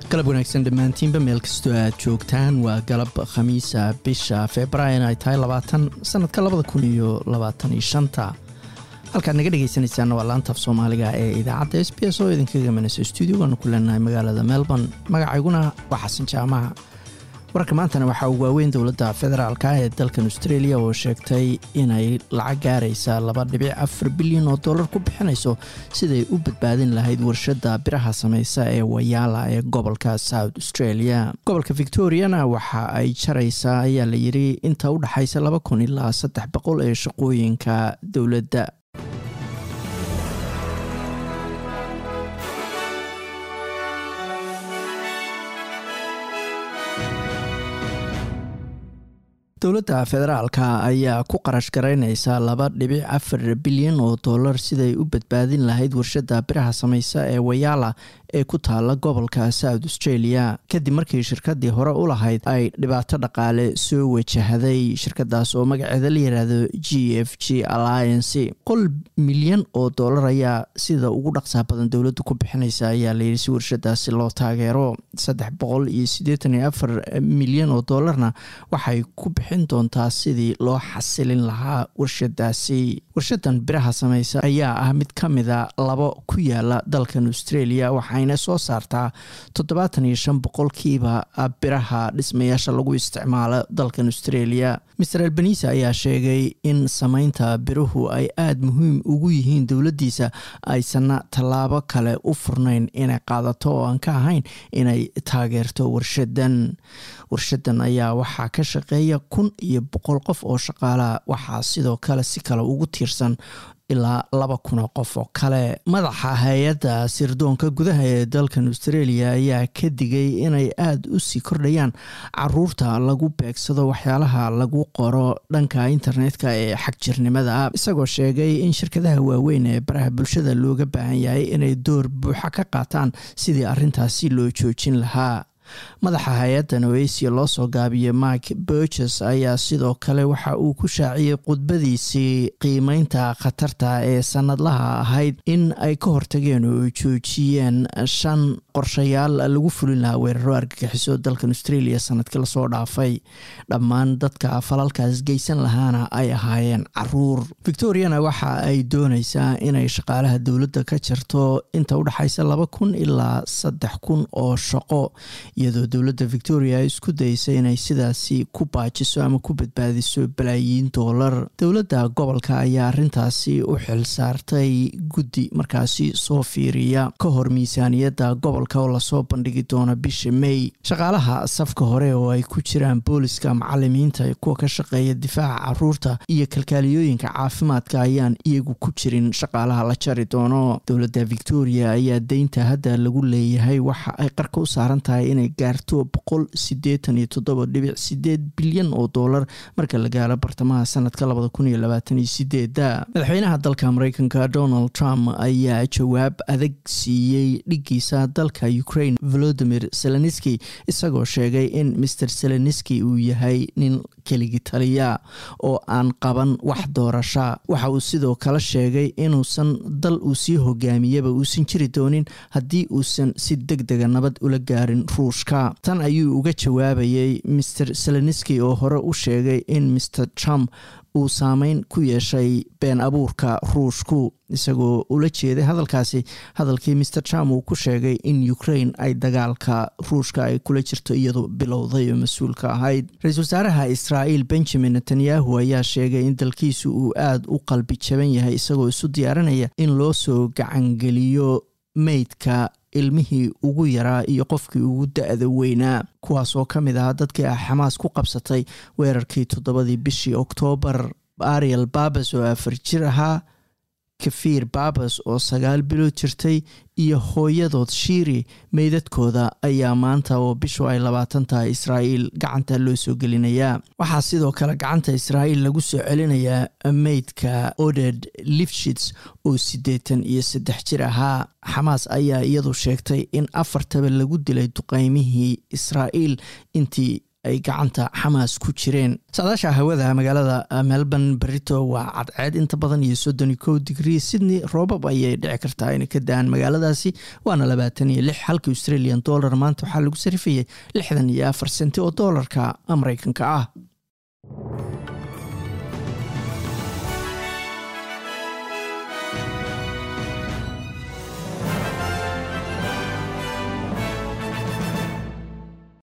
galab wanaagsan dhammaantiinba meel kastoo aad joogtaan waa galab khamiisa bisha februaarin ay tahay labaatan sanadka labada kun iyo labaatan iyo shanta halkaad naga dhegeysanaysaana waa laanta af soomaaliga ee idaacadda s b s oo idinkaga manaysa stuudiogaanu ku leenahay magaalada melbourne magacayguna waa xasan jaamaha wararka maantana waxaa uu waaweyn dowladda federaalk ee dalkan australia oo sheegtay inay lacag gaaraysa laba dhibic afar bilyan oo dollar ku bixinayso siday u badbaadin lahayd warshadda biraha samaysa ee wayaala ee gobolka south australia gobolka victoriana waxa ay jaraysaa ayaa la yidhi inta u dhexaysa laba kun ilaa saddex boqol ee shaqooyinka dowladda dowladda federaalka ayaa ku qarash garaynaysa laba dhibic afar bilyan oo dollar siday u badbaadin lahayd warshadda biraha samaysa ee wayaala ee ku taala gobolka south australia kadib markii shirkadii hore u lahayd ay dhibaato dhaqaale soo wajahday shirkadaas oo magaceeda la yiraahdo g f g alliance qol milyan oo dollar ayaa sida ugu dhaqsaa badan dowladdu ku bixinaysa ayaa layidhi si warshadaasi loo taageero saddex boqol iyo siddeetan iyo afar milyan oo dollarna waxay ku bixin doontaa sidii loo xasilin lahaa warshadaasi warshadan biraha samaysa ayaa ah mid ka mida labo ku yaala dalkan australia waxayna soo saartaa toddobaatan iyo shan boqolkiiba biraha dhismayaasha lagu isticmaalo dalkan australia master albanisa ayaa sheegay in samaynta biruhu ay aada muhiim ugu yihiin dowladdiisa aysanna tallaabo kale u furnayn inay qaadato oo aan ka ahayn inay taageerto warshadan warshadan ayaa waxaa ka shaqeeya kun iyo boqol qof oo shaqaalaha waxaa sidoo kale si kale ugu tiirsan ilaa laba kun oo qof oo kale madaxa hay-adda sirdoonka gudaha ee dalkan australia ayaa ka digay inay aada u sii kordhayaan caruurta lagu beegsado waxyaalaha lagu qoro dhanka internetka ee xagjirnimada isagoo sheegay in shirkadaha waaweyn ee baraha bulshada looga baahan yahay inay door buuxa ka qaataan sidii arrintaasi loo joojin lahaa madaxa hay-addan oasia loo soo gaabiyey mike burges ayaa sidoo kale waxa uu ku shaaciyey khudbadiisii qiimeynta khatarta ee sanadlaha ahayd in ay ka hortageen oo joojiyeen shan qorshayaal lagu fulin lahaa weeraro argagixiso dalkan australia sanadkii lasoo dhaafay dhammaan dadka falalkaas geysan lahaana ay ahaayeen caruur victoriana waxa ay doonaysaa inay shaqaalaha dowladda ka jarto inta udhexaysa laba kun ilaa saddex kun oo shaqo iyadoo dowladda victoria ay isku daysay inay sidaasi ku baajiso ama ku badbaadiso balaayiin doolar dowladda gobolka ayaa arrintaasi u xil saartay guddi markaasi soo fiiriya ka hor miisaaniyadda gobolka oo lasoo bandhigi doono bisha may shaqaalaha safka hore oo ay ku jiraan booliska macalimiinta kuwa ka shaqeeya difaaca caruurta iyo kalkaaliyooyinka caafimaadka ayaan iyagu ku jirin shaqaalaha la jari doono dowladda victoria ayaa deynta hadda lagu leeyahay waxa ay qarka u saaran tahay inay gaarto boqol sideetan iyo toddoba dhibic sideed bilyan oo dollar marka la gaaro bartamaha sanadka labada kun iyo labaatan iyo sideeda madaxweynaha dalka mareykanka donald trump ayaa jawaab adag siiyey dhigiisa dalka ukraine volodimir zelenski isagoo sheegay in master zelenski uu yahay nin keligi taliya oo aan qaban wax doorasha waxa uu sidoo kale sheegay inuusan dal uu sii hogaamiyaba uusan jiri doonin haddii uusan si deg dega nabad ula gaarin ruushka tan ayuu uga jawaabayay master zelenski oo hore u sheegay in master trump uu saameyn ku yeeshay been abuurka ruushku isagoo ula jeeday hadalkaasi hadalkii master trump uu ku sheegay in ukraine ay dagaalka ruushka ay kula jirto iyadoo bilowday oo mas-uulka ahayd ra-iisul wasaaraha israa'iil benjamin netanyahu ayaa sheegay in dalkiisu uu aada u qalbi jaban yahay isagoo isu diyaarinaya in loo soo gacangeliyo meydka ilmihii ugu yaraa iyo qofkii ugu da-da weynaa kuwaas oo ka mid ahaa dadkii ah xamaas ku qabsatay weerarkii toddobadii bishii oktoobar ariel babas oo afar jir ahaa kafiir babas oo sagaal bilood jirtay iyo hooyadood shiiri meydadkooda ayaa maanta oo bishu ay labaatan tahay israa'iil gacanta loo soo gelinayaa waxaa sidoo kale gacanta israa'iil lagu soo celinayaa meydka oded lifshits oo siddeetan iyo saddex jir ahaa xamaas ayaa iyadu sheegtay in afartaba lagu dilay duqeymihii israa'iil intii ay gacanta xamaas ku jireen saadaasha hawada magaalada melbourne berito waa cadceed inta badan iyo soddon iyo kow digrii sydney roobab ayay dhici kartaa inay ka da-aan magaaladaasi waana labaatan iyo lix halka australian dollar maanta waxaa lagu sarifayay lixdan iyo afar senti oo doolarka mareykanka ah